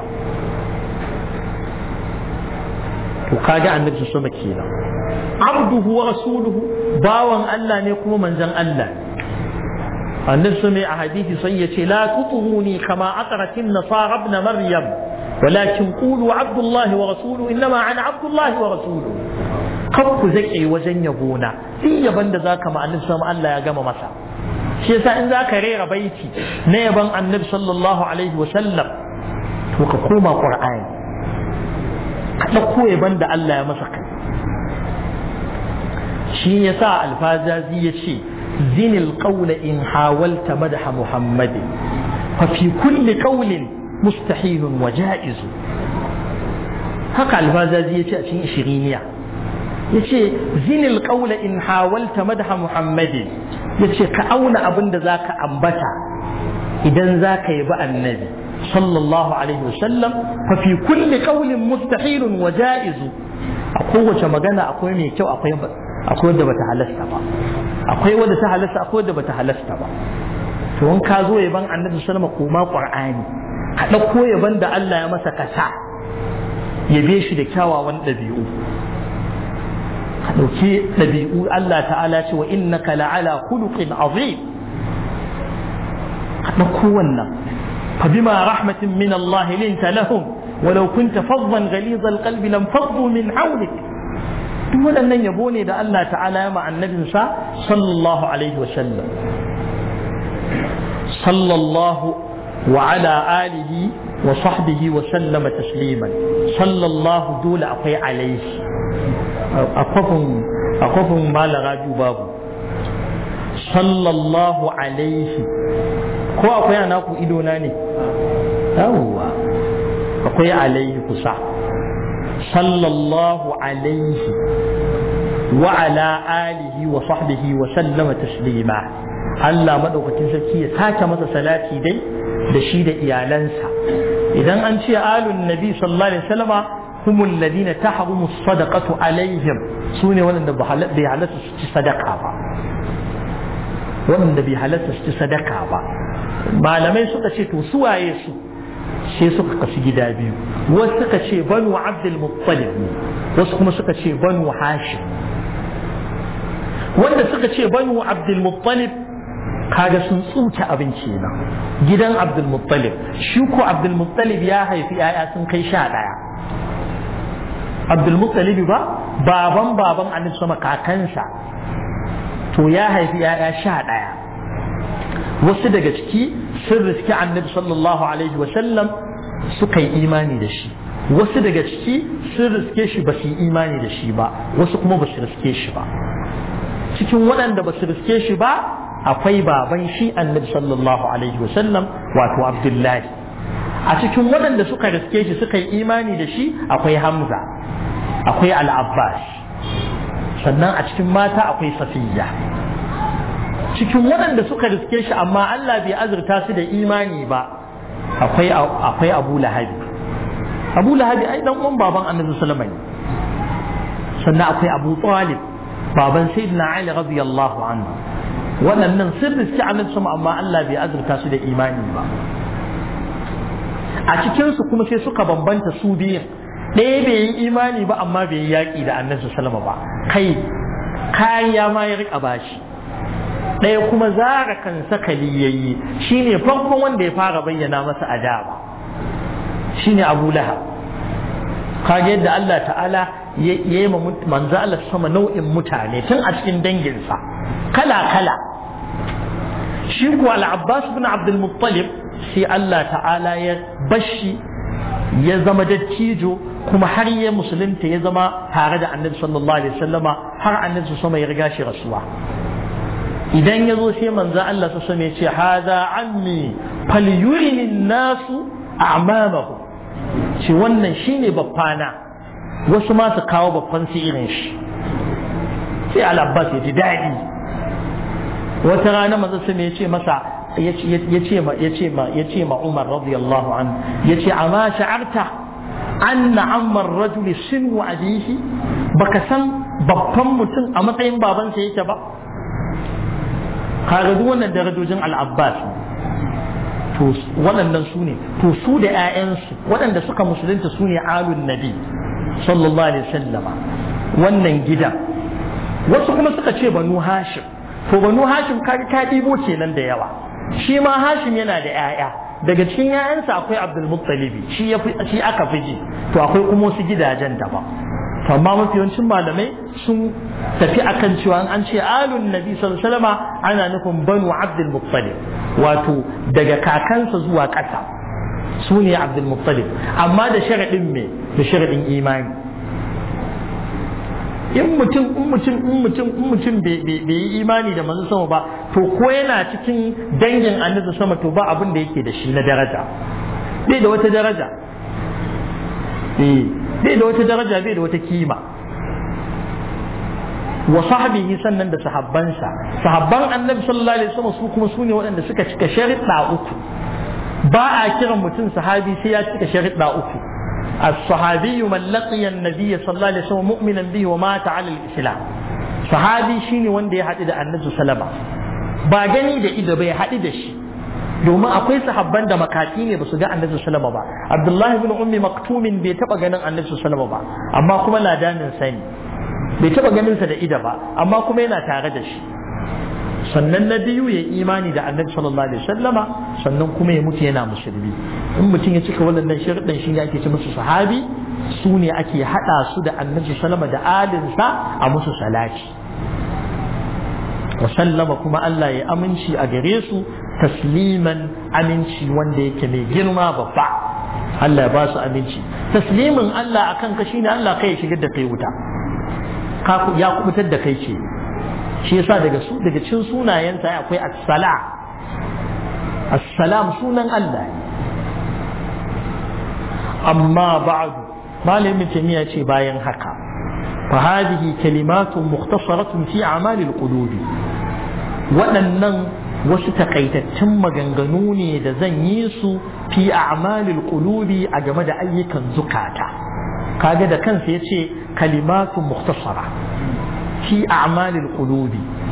to kaga annabi sama kenan abduhu wa rasuluhu bawan Allah ne kuma manzon Allah annabi sama a hadisi sai ya ce la tutuhuni kama aqratin nasara ibn maryam ولكن قولوا عبد الله ورسوله إنما أنا عبد الله ورسوله kan ku zaƙe wajen yabona in yaban da zaka ma annabi sama Allah ya gama masa shi yasa in zaka rera baiti na yaban annabi sallallahu alaihi wa sallam to ka koma qur'ani ka dauko yaban da Allah ya masa kai shi yasa alfazazi ya ce zinil qawla in hawalta madha muhammadin fa fi kulli qawlin mustahilun wa ja'izu haka alfazazi ya ce a cikin ishiriniya ya ce zinil ƙaula in hawalta madha muhammadin ya ce ka auna abin da za ka ambata idan za ka yi ba annabi sallallahu alaihi wasallam fa fi kulli qawlin mustahilun wa ja'izu a kowace magana akwai mai kyau akwai akwai wadda bata halasta ba akwai wadda ta halasta akwai wadda bata halasta ba to in ka zo yaban annabi sallama koma qur'ani ka ɗauko yaban da Allah ya masa kasa yabe shi da kyawawan ɗabi'u ka ɗauki ɗabi'u Allah ta'ala ce wa innaka la'ala khuluqin azim ka ɗauko wannan fa bima rahmatin min Allah linta lahum walau kunta faddan ghaliz alqalb lam faddu min hawlik duk waɗannan yabo ne da Allah ta'ala ya ma annabinsa sallallahu alaihi wa sallam sallallahu wa ala alihi wa sahbihi wa sallama tasliman sallallahu dole akwai alaihi a kwafin malaga babu sallallahu alaihi ko akwai ana ku idona ne yawwa akwai alaihi kusa sallallahu alaihi wa ala alihi wa sahbihi wa sallama taslima Allah madaukakin sarki ya sake masa salati dai da shi da iyalansa idan an ce alun nabi sallallahu alaihi wasallama هم الذين تحرم الصدقة عليهم سوني ولن بي حلت صدقة با ولن بي حلت صدقة با malamai suka ce to su waye su sai suka kasu gida biyu wasu suka ce banu abdul muttalib wasu kuma suka ce banu hashim wanda suka ce banu abdul muttalib kaga sun tsuke abinci na gidan abdul muttalib shi ko abdul muttalib ya haifi 'ya'ya sun kai sha ɗaya abdulmuttalibi ba baban baban annabi sama kakansa to ya haifi ya'ya sha ɗaya wasu daga ciki sun riski annabi sallallahu alaihi wasallam suka yi imani da shi wasu daga ciki sun riske shi ba su yi imani da shi ba wasu kuma ba su riske shi ba cikin waɗanda ba su riske shi ba akwai baban shi annabi sallallahu alaihi wasallam wato abdullahi a cikin waɗanda suka riske shi suka yi imani da shi akwai hamza akwai al'abbas sannan a cikin mata akwai safiya cikin waɗanda suka riske shi amma Allah bai azurta su da imani ba akwai akwai abu lahabi abu lahabi ai dan uwan baban annabi sallama ne sannan akwai abu talib baban sayyidina ali radiyallahu anhu waɗannan sun riske annabi sama amma Allah bai azurta su da imani ba a cikinsu kuma sai suka bambanta su biyun ɗaya bai yi imani ba amma bai yi yaƙi da annabi sallama ba kai kariya ma ya riƙa bashi ɗaya kuma zara kan sakali yayi shine farkon wanda ya fara bayyana masa adaba shine Abu Lahab kage yadda Allah ta'ala ya yi manzo Allah sama nau'in mutane tun a cikin danginsa kala kala shi kuwa al-Abbas bin Abdul Muttalib sai Allah ta'ala ya bashi ya zama dattijo kuma har ya musulunta ya zama tare da annabi sallallahu alaihi wasallama har annabi sama ya riga shi rasuwa idan ya zo sai manzo Allah su ya ce haza ammi falyurini nasu a'mamahu ce wannan shine babbana wasu ma su kawo babban su irin shi sai al-abbas ya ji daɗi wata rana manzo sai ya ce masa ya ce ma ya ce ma ya ce ma Umar radiyallahu anhu ya ce amma sha'arta anna amma rajuli sinu abihi baka san babban mutum a matsayin babansa yake ba kaga duk wannan darajojin al-abbas to waɗannan su ne to su da 'ya'yansu waɗanda suka musulunta su ne alun nabi sallallahu alaihi wasallama wannan gidan wasu kuma suka ce banu hashim to banu hashim kaga ka ɗibo kenan da yawa shi ma hashim yana da 'ya'ya daga cikin 'ya'yansa akwai abdul muttalibi shi shi aka fi ji to akwai kuma wasu gidajen daban to amma mafi yawancin malamai sun tafi akan cewa an ce alun nabi sallallahu alaihi wasallam ana nufin banu abdul muttalib wato daga kakansa zuwa ƙasa su ne abdul muttalib amma da sharaɗin me da sharaɗin imani in mutum in mutum in mutum in mutum bai yi imani da manzo sama ba to ko yana cikin dangin annabi sama to ba abin da yake da shi na daraja bai da wata daraja eh bai da wata daraja bai da wata kima wa sahbihi sannan da sahabbansa sahabban annabi sallallahu alaihi wasallam su kuma sune waɗanda suka cika sharuɗa uku ba a kiran mutum sahabi sai ya cika sharuɗa uku الصحابي من لقي النبي صلى الله عليه وسلم مؤمنا به ومات على الإسلام صحابي شيني wanda ya haɗu da annabi sallama ba gani da ido bai haɗu da shi domin akwai sahabban da makati ne ba su ga annabi sallama ba abdullahi bin ummi maktumin bai taba ganin annabi sallama ba amma kuma ladanin sani bai taba ganin sa da ido ba amma kuma yana tare da shi sannan na biyu ya imani da annabi sallallahu alaihi wasallama sannan kuma ya mutu yana musulmi in mutum ya cika wannan sharuɗan shi ne ake ce musu sahabi su ne ake haɗa su da annabi sallama da alinsa a musu salati wa sallama kuma Allah ya aminci a gare su tasliman aminci wanda yake mai girma babba Allah ya ba su aminci taslimin Allah akan ka shine Allah kai ya shigar da kai wuta ya kubutar da kai ce shi yasa daga su daga cikin sunayensa akwai as-sala as-salam sunan Allah amma ba'du malamin tamiya ce bayan haka fa hadhihi kalimatun mukhtasaratun fi a'mal al-qulub waɗannan wasu takaitattun maganganu ne da zan yi su fi a'mal al-qulubi a game da ayyukan zukata kaga da kansa yace kalimatun mukhtasara في أعمال القلوب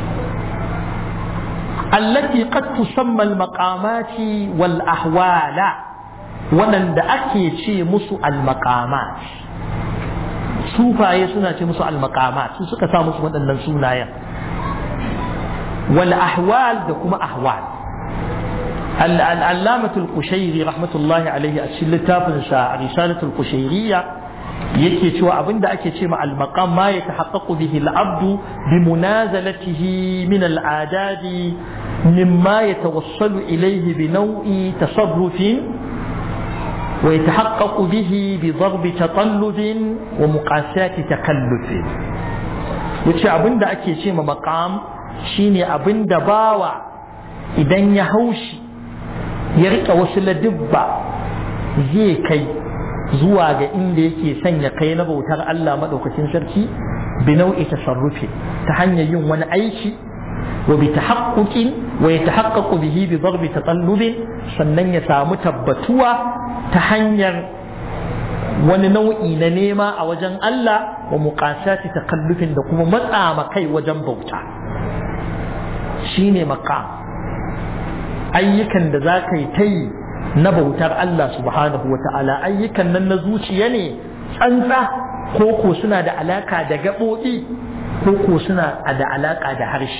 التي قد تسمى المقامات والأحوال ولن أكي شيء مسو المقامات sufaye suna ce musu almakamat su suka sa musu waɗannan sunayen wal ahwal da kuma ahwal al'allamatul kushairi rahmatullahi alaihi a cikin littafin sa risalatul kushairiyya yake cewa abinda ake ce ma al-maqam ma ya tahaqqaqu bihi al-abdu bi munazalatihi min al-adadi mimma yatawassalu ilayhi bi naw'i tasarrufin wa yatahaqqaqu bihi bi darbi tatallubin wa muqasati takallufin yace abinda ake ce ma maqam shine abinda bawa idan ya haushi ya rika wasu ladubba zai kai zuwa ga inda yake sanya kai na bautar Allah maɗaukacin sarki bi nau'i tasarrufi ta hanyar yin wani aiki wa bi tahaqquqin wa yatahaqqaqu bihi bi darbi tatallubin sannan ya samu tabbatuwa ta hanyar wani nau'i na nema a wajen Allah wa muqasati takallufin da kuma matsa kai wajen bauta shine maqam ayyukan da za ka yi ta yi na bautar Allah subhanahu wa ta'ala ayyukan nan na zuciya ne tsantsa ko ko suna da alaka da gaɓoɓi ko ko suna da alaka da harshe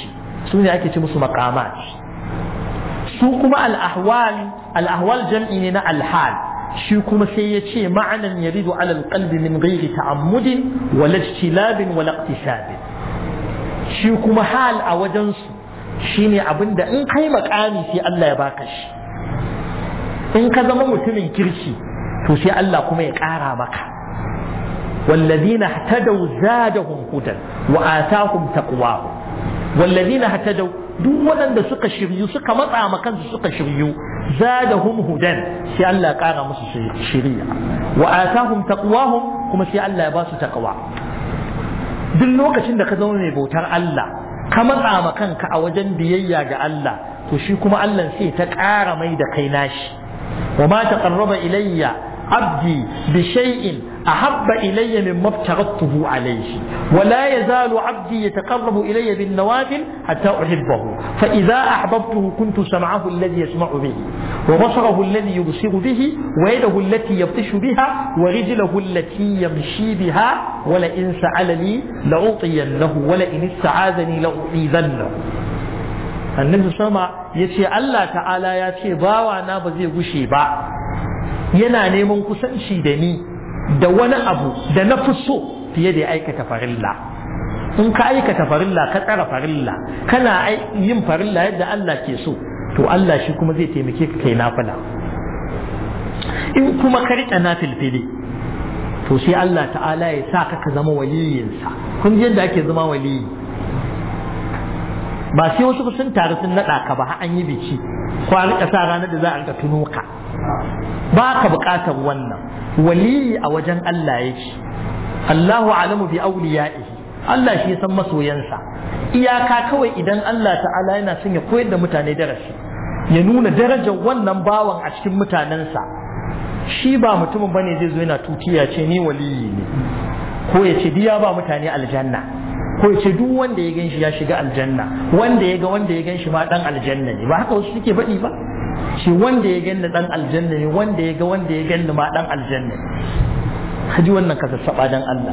su ne ake ce musu maqamat su kuma al-ahwal al-ahwal jam'i ne na al-hal shi kuma sai ya ce ma'anan yaridu ala al-qalbi min ghairi ta'ammudin wala ijtilabin wala iqtisabin shi kuma hal a wajen su shine abinda in kai makami sai Allah ya baka shi in ka zama mutumin kirki to sai Allah kuma ya ƙara maka والذين اهتدوا زادهم هدى وآتاهم تقواهم والذين اهتدوا duk waɗanda suka shiryu suka matsa ma kansu suka shiryu zadahum hudan sai Allah ya ƙara musu shiriya wa atahum taqwahum kuma sai Allah ya ba su taqwa duk lokacin da ka zama mai bautar Allah ka matsa ma kanka a wajen biyayya ga Allah to shi kuma Allah sai ta ƙara mai da kai nashi wa ma taqarraba ilayya abdi bi shay'in أحب إلي مما افترضته عليه ولا يزال عبدي يتقرب إلي بالنوافل حتى أحبه فإذا أحببته كنت سمعه الذي يسمع به وبصره الذي يبصر به ويده التي يبطش بها ورجله التي يمشي بها ولئن سألني لأعطينه ولئن استعاذني لأعيذنه annabi sama ya ce Allah ta'ala ya ce bawa na ba zai gushe ba yana neman kusanci da ni da wani abu da na fi so fiye da ya aikata farilla in ka aikata farilla ka tsara farilla kana yin farilla yadda Allah ke so to Allah shi kuma zai taimake ka kai nafila in kuma ka riƙe nafilfili to sai Allah ta'ala ya sa ka ka zama waliyinsa kun ji yadda ake zama waliyi ba sai wasu sun taru sun naɗa ka ba an yi biki ko a riƙa sa ranar da za a riƙa tuno ka ba ka buƙatar wannan waliyi a wajen Allah yake Allahu alamu bi awliyaihi Allah shi ya san masoyansa iyaka kawai idan Allah ta'ala yana son ya koyar da mutane darasi ya nuna darajar wannan bawan a cikin mutanensa shi ba mutumin bane zai zo yana tutiya ce ni waliyi ne ko ya ce diya ba mutane aljanna ko ya ce duk wanda ya gan shi ya shiga aljanna wanda ya ga wanda ya gan shi ma dan aljanna ne ba haka wasu suke faɗi ba shi wanda ya ganni dan aljanna ne wanda ya ga wanda ya ganni ma dan aljanna ne haji wannan ka sassaba dan Allah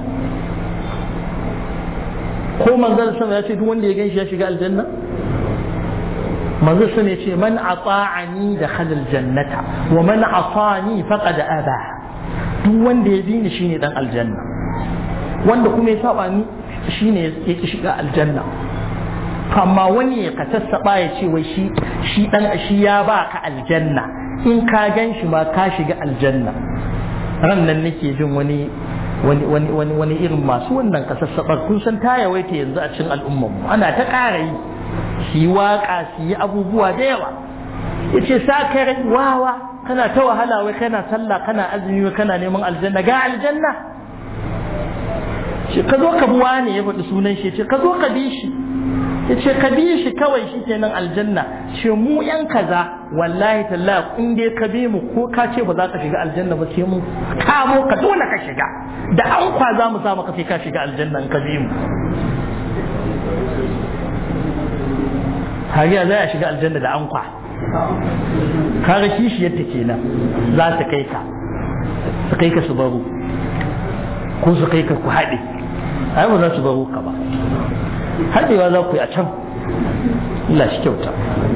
ko manzon sama ya ce duk wanda ya ganshi ya shiga aljanna manzon sama ya ce man ata'ani da khalal jannata wa man asani faqad aba duk wanda ya bi ni shine dan aljanna wanda kuma ya saba ni shine ya ki shiga aljanna amma wani ya ka sassaɓa ya ce wai shi shi dan shi ya ba ka aljanna in ka gan shi ma ka shiga aljanna ran nan nake jin wani wani wani wani wani irin masu wannan ka sassaɓar kun san ta yawaita yanzu a cikin al'ummar mu ana ta ƙara yi su yi waƙa su yi abubuwa da yawa ya ce sa kai wawa kana ta wahala wai kana sallah kana azumi wai kana neman aljanna ga aljanna ce ka zo ka bi wani ya faɗi sunan shi ce ka zo ka bi shi ya ce ka bi shi kawai shi kenan aljanna ce mu yan kaza wallahi tallahi in dai ka bi mu ko ka ce ba za ka shiga aljanna ba sai mu kamo ka dole ka shiga da an kwa za mu sa maka sai ka shiga aljanna in ka bi mu hariya za a shiga aljanna da an kwa kaga kishiyarta kenan za ta kai ka su kai ka su baro ko su kai ka ku haɗe ai ba za su baro ka ba haɗewa za ku yi a can Allah shi kyauta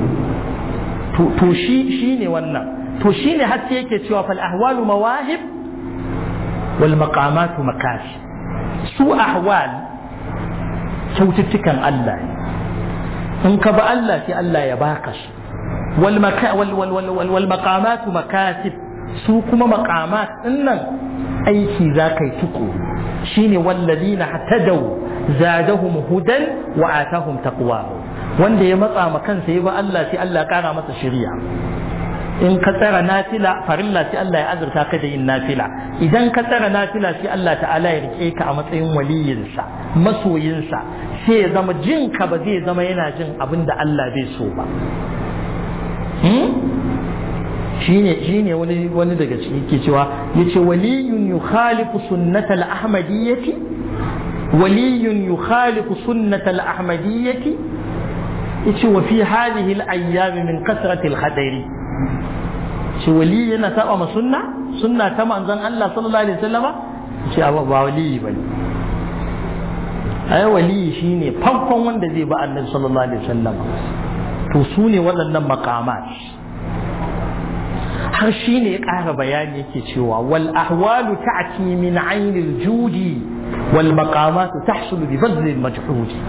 to shi shi ne wannan to shi ne haske yake cewa fal ahwalu mawahib wal maqamatu makashi su ahwal kyaututtukan Allah in ka ba Allah sai Allah ya baka shi wal wal maqamatu makasib su kuma maqamat dinnan aiki za ka yi tuku shine wallazina hatadaw zadahum hudan wa atahum taqwa wanda ya matsa ma kansa ya ba Allah sai Allah ya kara masa shari'a in ka tsara nafila farilla sai Allah ya azurta ka da yin nafila idan ka tsara nafila sai Allah ta'ala ya rike ka a matsayin waliyinsa masoyinsa sai ya zama jin ka ba zai zama yana jin abin da Allah bai so ba shine shine wani wani daga ciki ke cewa yace waliyun yukhalifu sunnatal ahmadiyyati waliyun yukhalifu sunnatal ahmadiyyati yace wa fi hadhihi al-ayyam min kasrati al-khadari shi wali yana saba ma sunna sunna ta manzon Allah sallallahu alaihi wasallama shi ba wali bane ai waliyi shine farkon wanda zai ba annabi sallallahu alaihi wasallam to su ne waɗannan maqamat har shi ne ya ƙara bayani yake cewa wal ahwalu ta'ti min ainil judi wal maqamatu tahsulu bi badli al majhudi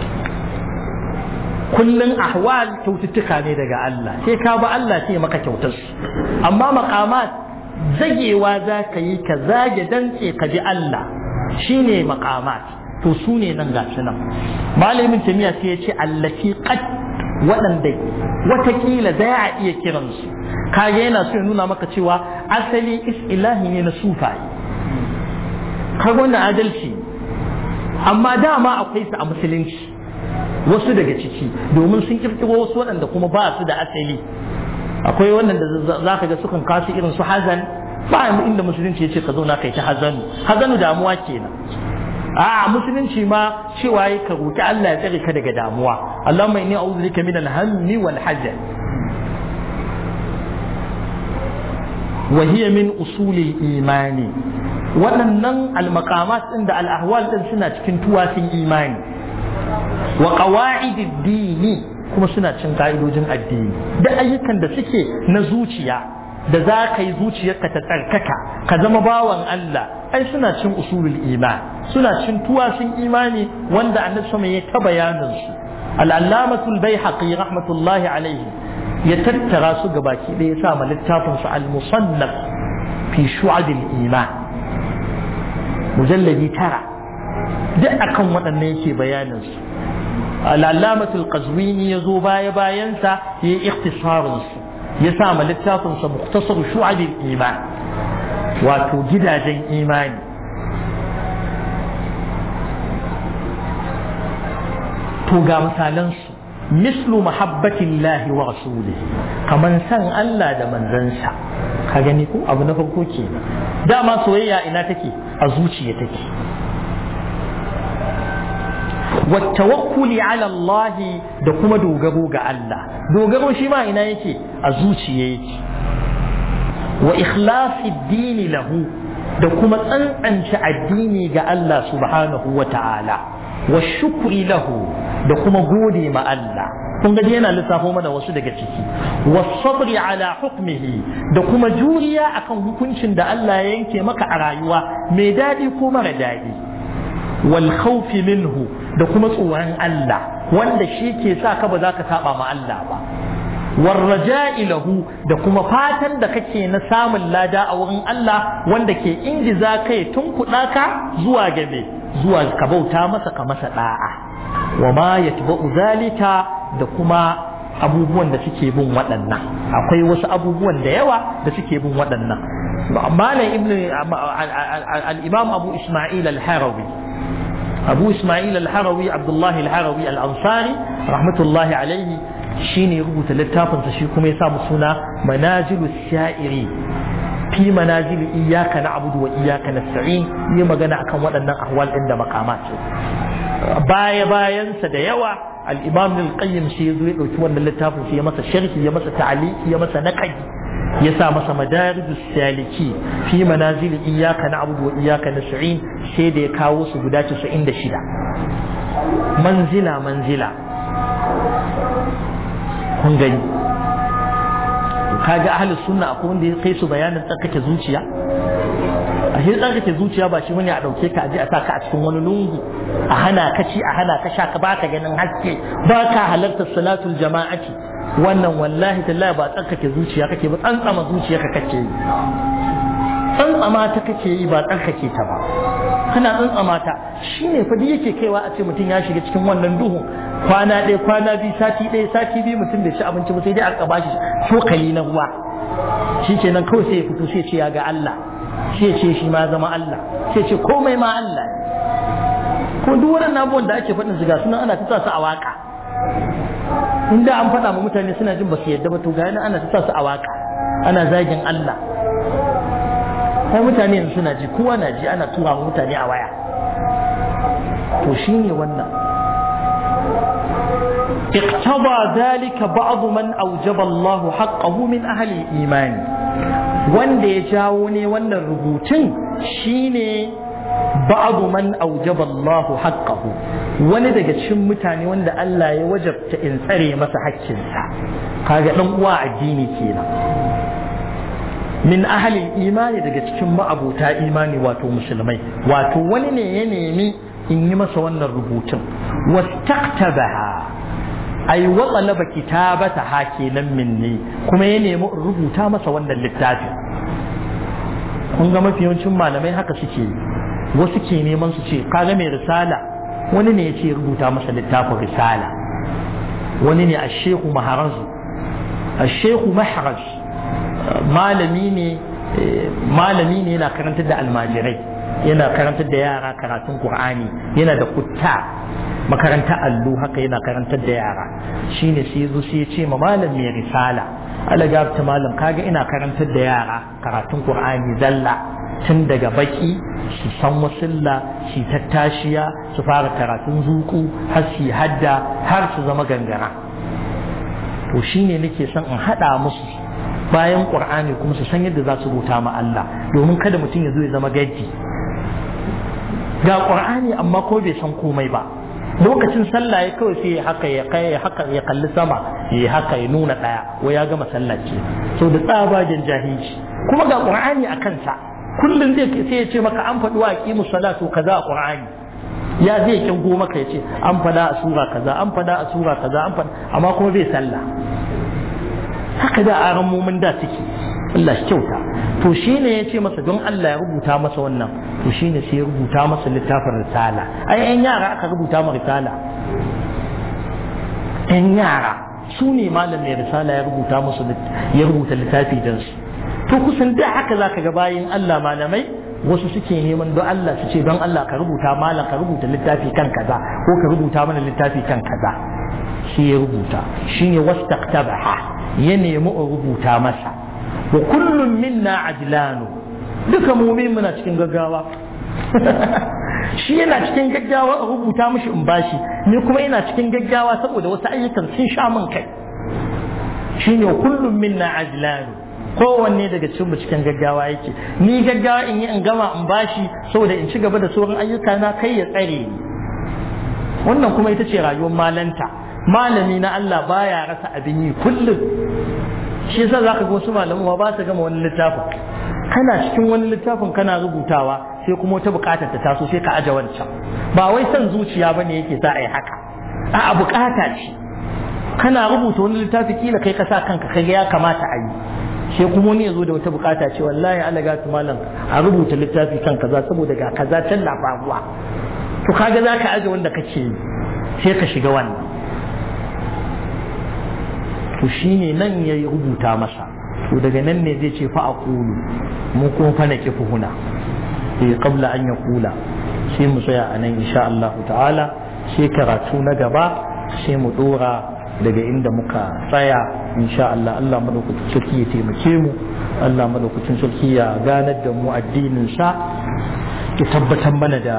kullun ahwal kyaututtuka ne daga Allah sai ka ba Allah sai maka kyautar su amma maqamat zagewa za ka yi ka zage dantse ka bi Allah shine maqamat to su ne nan gashi nan malamin tamiya sai ya ce allati qad waɗanda watakila za a iya kiransu kage yana so ya nuna maka cewa asali isilahi ne na sufaye kaga wannan adalci amma dama akwai su a musulunci wasu daga ciki domin sun kirkiro wasu waɗanda kuma ba su da asali akwai wannan da za ka ga sukan kasu irin su hazan ba inda musulunci ya ce ka zauna kai ta hazanu hazanu damuwa kenan a musulunci ma cewa yi ka roki Allah ya tsare ka daga damuwa Allahumma inni a'udhu bika min al-hammi wal hazan wa hiya min usulil imani waɗannan al-maqamat din da al-ahwal din suna cikin tuwasin imani wa qawa'idid dini kuma suna cin ka'idojin addini da ayyukan da suke na zuciya da za ka yi zuciyarka ta tsarkaka ka zama bawan Allah ai suna cin usulul iman suna cin tuwasin imani wanda annabi sama ya ta bayanin su al-allamatul baihaqi rahmatullahi alaihi ya tattara su gabaki ɗaya ya sa ma littafin su al-musannaf fi shu'abil iman mujalladi tara duk akan waɗannan yake bayanin su al-allamatul qazwini ya zo baya bayansa ya yi ikhtisarin su ya sa ma littafinsa muktasar shu'abin iman wato gidajen imani to ga misalansu mislu mahabbatin lahi wa rasuli kaman san Allah da manzansa ka gani ko abu na farko ke dama soyayya ina take a zuciya take والتوكل على الله da kuma dogaro ga Allah dogaro shi ma ina yake a zuciya yake wa ikhlasi dini lahu da kuma tsantsance addini ga Allah subhanahu wa ta'ala wa shukri lahu da kuma gode ma Allah kun ga yana lissafo mana wasu daga ciki wa sabri ala hukmihi da kuma juriya akan hukuncin da Allah ya yanke maka a rayuwa mai daɗi ko mara daɗi wal khawfi minhu da kuma tsoron Allah wanda shi ke sa ka ba za ka saba ma Allah ba warraja'i lahu da kuma fatan da kake na samun lada a wurin Allah wanda ke ingiza kai tun kuɗa ka zuwa gabe zuwa ka bauta masa ka masa da'a wa ma yatba'u zalika da kuma abubuwan da suke bin waɗannan akwai wasu abubuwan da yawa da suke bin waɗannan malam ibn al-imam abu isma'il al-harawi abu ismail al-harawi abdullahi al-harawi al-ansari rahmatullahi alaihi shine rubuta littafinsa shi kuma ya samu suna manazilu sha'iri fi manazili iyyaka na'budu wa iyyaka nasta'in yi magana akan waɗannan ahwal ɗin da makamat baya bayansa da yawa al-imam al-qayyim shi yazo ya dauki wannan littafin sai ya masa sharhi ya masa ta'liqi ya masa naqdi ya sa masa madarijus saliki fi manazil iyyaka na'budu wa iyyaka nasta'in sai da ya kawo su guda 96 manzila manzila kun gani kaga ahlus sunna akwai wanda ya kai su bayanin tsarkake zuciya a shi tsarkake zuciya ba shi wani a dauke ka aje a saka a cikin wani lungu a hana ka ci a hana ka sha ka baka ganin haske baka halartar salatul jama'ati wannan wallahi tallahi ba tsarkake zuciya kake ba tsantsama zuciya ka kake yi tsantsama ta kake yi ba tsarkake ta ba kana tsantsama ta shine fa duk yake kaiwa a ce mutum ya shiga cikin wannan duhun kwana ɗaya kwana biyu sati ɗaya sati biyu mutum bai ci abinci ba sai dai aka bashi cokali na ruwa shi kenan kawai sai ya fito sai ce ya ga Allah sai ce shi ma zama Allah sai ce komai ma Allah ko duk waɗannan abubuwan da ake faɗin su ga sunan ana ta su a waka in da an faɗa ma mutane suna jin ba su yadda ba to ga ana ta su a waka ana zagin Allah sai mutane yanzu suna ji kowa na ji ana tura mutane a waya to shine wannan اقتضى ذلك بعض من أوجب الله حقه من أهل الإيمان wanda ya jawo ne wannan rubutun shine ba'du man awjaba Allah haqqahu wani daga cikin mutane wanda Allah ya wajabta in tsare masa haƙƙinsa kaga dan uwa addini kenan min ahalin imani daga cikin ma'abuta imani wato musulmai wato wani ne ya nemi in yi masa wannan rubutun wastaqtabaha ai wa talaba kitabata ha kenan minni kuma ya nemi in rubuta masa wannan littafin kun ga mafi yawancin malamai haka suke wasu ke neman su ce kaga mai risala wani ne ya ce rubuta masa littafin risala wani ne a shehu maharazu a shehu maharaj malami ne malami ne yana karantar da almajirai yana karantar da yara karatun qur'ani yana da kutta makaranta allo haka yana karantar da yara shine sai yazo sai ya ce ma malam mai risala ala ta malam kaga ina karantar da yara karatun qur'ani zalla tun daga baki su san wasilla su tattashiya su fara karatun zuku har su hadda har su zama gangara to shine nake son in hada musu bayan qur'ani kuma su san yadda za su rubuta ma Allah domin kada mutum ya zo ya zama gaji ga qur'ani amma ko bai san komai ba lokacin sallah ya kawai sai haka ya kai haka ya kalli sama ya haka ya nuna daya ko ya gama sallah ce so da tsabagen jahilci kuma ga qur'ani a kansa kullum zai sai ya ce maka an faɗi wa aqimu salatu kaza a qur'ani ya zai kingo maka ya ce an faɗa a sura kaza an faɗa a sura kaza an faɗa amma kuma bai sallah haka da aran mumin da suke Allah shi kyauta to shine ya ce masa don Allah ya rubuta masa wannan to shine sai ya rubuta masa littafin risala ai yan yara aka rubuta ma risala yan yara su ne malam mai risala ya rubuta musu ya rubuta littafi don su to kusan da haka zaka ga bayin Allah malamai wasu suke neman don Allah su ce don Allah ka rubuta malam ka rubuta littafi kan kaza ko ka rubuta mana littafi kan kaza shi ya rubuta shine wastaqtabaha ya nemi in rubuta masa wa kullum minna ajlanu duka mumin muna cikin gaggawa shi yana cikin gaggawa a rubuta mishi in bashi ni kuma ina cikin gaggawa saboda wasu ayyukan sun sha min kai shine kullum minna ajlanu kowanne daga cikin mu cikin gaggawa yake ni gaggawa in yi in gama in bashi saboda in ci gaba da sauran ayyuka na kai ya tsare ni wannan kuma ita ce rayuwar malanta malami na Allah baya rasa abin yi kullum shi yasa zaka ga wasu malamu ba su gama wani littafin kana cikin wani littafin kana rubutawa sai kuma wata bukatar ta taso sai ka aje wancan ba wai son zuciya bane yake sa ai haka a bukata ce kana rubuta wani littafi kila kai ka sa kanka kai ya kamata a yi sai kuma wani ya zo da wata bukata ce wallahi Allah ga malam a rubuta littafi kan kaza saboda ga kaza can na faruwa to kaga za ka aje wanda kake yi sai ka shiga wannan to shine nan ya rubuta masa to daga nan ne zai ce fa aqulu mu kuma fa na kifu huna eh qabla an yaqula sai mu tsaya a nan insha Allah ta'ala sai karatu na gaba sai mu dora daga inda muka tsaya insha Allah Allah madaukakin sarki ya taimake mu Allah madaukakin sarki ya ganar da mu addinin sa ya tabbatar mana da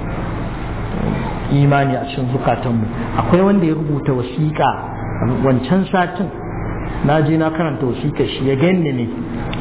imani a cikin zukatanmu akwai wanda ya rubuta wasiƙa wancan satin na je na karanta wasiƙa shi ya ganni ne